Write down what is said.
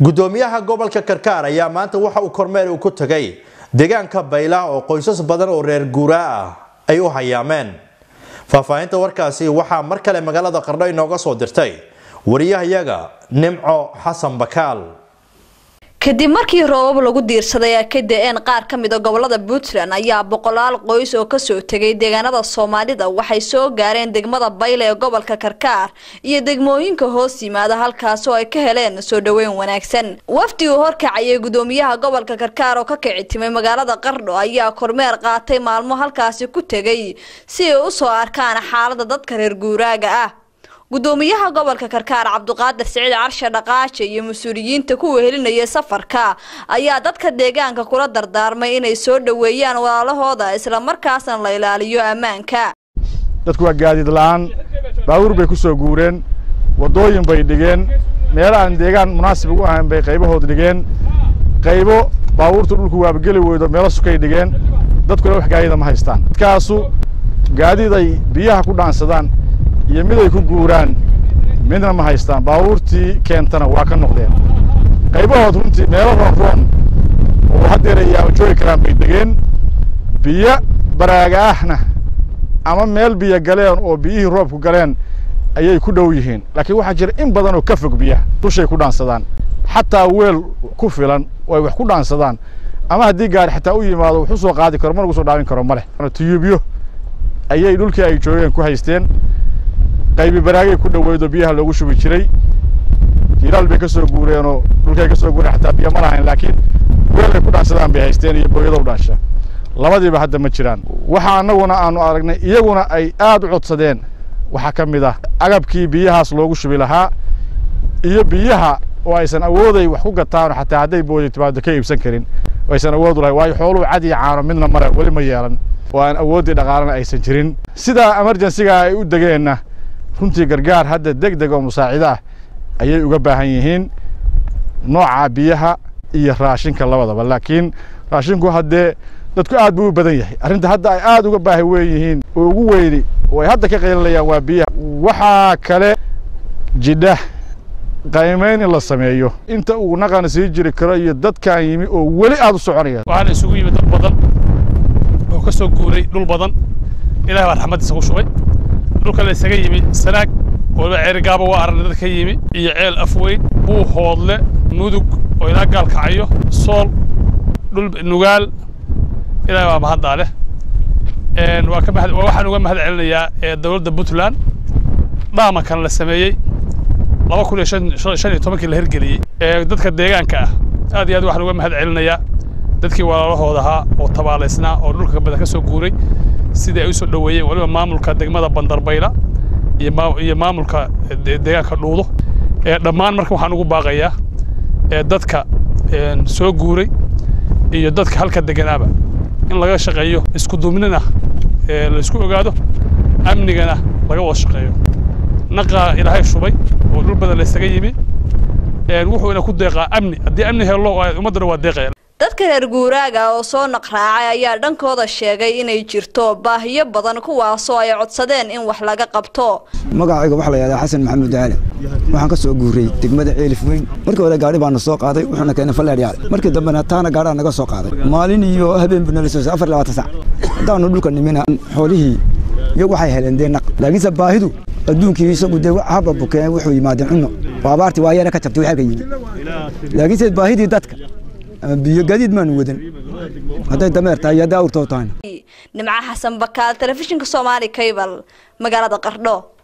gudoomiyaha gobolka karkaar ayaa maanta waxa uu kormeer uu ku tagay deegaanka bayla oo qoysas badan oo reer guuraa ah ay u hayaameen faahfaahinta warkaasi waxaa mar kale magaalada qardho inooga soo dirtay wariyahayaga nimco xasan bakaal kadib markii roobab lagu diirsaday ay ka da-een qaar ka mid a gobolada puntland ayaa boqolaal qoys oo kasoo tegay deegaanada soomaalida waxay soo gaareen degmada bayle ee gobolka karkaar iyo degmooyinka hoos yimaada halkaas oo ay ka heleen soo dhaweyn wanaagsan wafdi uu horkacayay gudoomiyaha gobolka karkaar oo ka kici timay magaalada qardho ayaa kormeer qaatay maalmo halkaasi ku tegay si ay usoo arkaan xaalada dadka reer guuraaga ah gudoomiyaha gobolka karkaar cabduqaadir siciid carshe dhaqaaje iyo mas-uuliyiinta ku wehelinaya safarka ayaa dadka deegaanka kula dardaarmay inay soo dhoweeyaan walaalahooda islamarkaasna la ilaaliyo ammaanka dadku waa gaadiid la'aan baabuur bay ku soo guureen waddooyin bay dhigeen meel aan deegaan munaasib ugu ahayn bay qaybahood dhigeen qaybo baabuurta dhulku waabageli weydo meelo sukay dhigeen dadkuna wax gaadida ma haystaan dadkaasu gaadiid ay biyaha ku dhaansadaan iyo mid ay ku guuraan midna ma haystaan baabuurtii keentana waa ka noqdeen qaybahood runtii meelo roonroon oo haddeer ay yaama joogi karaan bay degeen biyo baraaga ahna ama meel biyo galeen oo biyihii roobku galeen ayay ku dhow yihiin laakiin waxaa jira in badan oo ka fog biyaha dushay ku dhaansadaan xataa weel ku filan oo ay wax ku dhaansadaan ama haddii gaari xataa u yimaado wax u soo qaadi karo ma lagu soo dhaawin karo ma leh tuyubyo ayay dhulkii ay joogeen ku haysteen qaybi baraagay ku dhaweydo biyaha loogu shubi jiray hilaal bay ka soo guureenoo dhulkay ka soo guureen xataa biyo ma lahayn laakiin weel ay ku dhaansadaan bay haysteen iyo booyadow dhaansha labadiiba hadda ma jiraan waxa annaguna aanu aragnay iyaguna ay aad u codsadeen waxaa ka mid ah agabkii biyahaas loogu shubi lahaa iyo biyaha oo aysan awooday wax ku gataano xataa hadday booday timaado ka iibsan karin aysan awood u lahayn waayo xooluhu cad iyo caano midna mare weli ma yeelan oo aan awooddii dhaqaalana aysan jirin sidaa emergensiga ay u degeenna runtii gargaar hadda deg deg oo musaacido ah ayay uga baahan yihiin nooca biyaha iyo raashinka labadaba laakiin raashinku haddee dadku aad buu u badan yahay arrinta hadda ay aad uga baahi weyn yihiin oo ugu weyni oo ay hadda ka qaylinayaan waa biyaha waxaa kale jidha qaymayn in la sameeyo inta uu naqana sii jiri karo iyo dadkaan yimi oo weli aad u soconaya waxaana isugu yimid dad badan oo ka soo guuray dhul badan ilaah baa raxmaddiisa ku shubay dhulka la isaga yimi sanaag waliba ceerigaaba waa aragna dad ka yimi iyo ceel afweyn buu hoodle mudug oo ilaa gaal kacayo sool dhul nugaal ilaah baa mahaddaa leh waa ka mahad waxaan uga mahad celinayaa dowladda puntland dhaamankan la sameeyey laba kun iyo shan iyo tobankii la hirgeliyey dadka deegaanka ah aad iyo aad waxaan uga mahad celinayaa dadkii walaalahooda ahaa oo tabaalaysnaa oo dhulka badan ka soo guuray sidii ay u soo dhoweeyeen waliba maamulka degmada bandarbayla iyo maamulka deegaanka dhuudo dhammaan marka waxaan ugu baaqayaa dadka soo guuray iyo dadka halka deganaaba in laga shaqeeyo isku duubnina laysku ogaado amnigana laga wada shaqeeyo naqaa ilaahay shubay oo dhul badan la isaga yimi wuxuuna ku deeqaa amni haddii amni helo ummaddana waa deeqaya dadka reer guuraaga oo soo naqraacay ayaa dhankooda sheegay inay jirto baahiyo badan kuwaasoo ay codsadeen in wax laga qabto magacayga waxaa la yidhahdaa xasan maxamuud daale waxaan ka soo guuray degmada ceelif weyn markii hore gaari baana soo qaaday wuxuuna keenay falleeryaal markii dambena taana gaadhaa naga soo qaaday maalin iyo habeen buu nala soo afar labaatan sac haddaanu dhulka nimina xoolihii iyagu waxay heleen dee naq laakiinse baahidu adduunkii isagu dee haba bukeen wuxuu yimaadeen cunno oo abaartii waa yara ka jabtay waxaa ka yimid laakiinse baahidii dadka biyo gadiid maanu wadan hadday dameer tahay iyo hadday awrtoo tahayna nimco xasan bakaal telefishinka soomaali cable magaalada qardho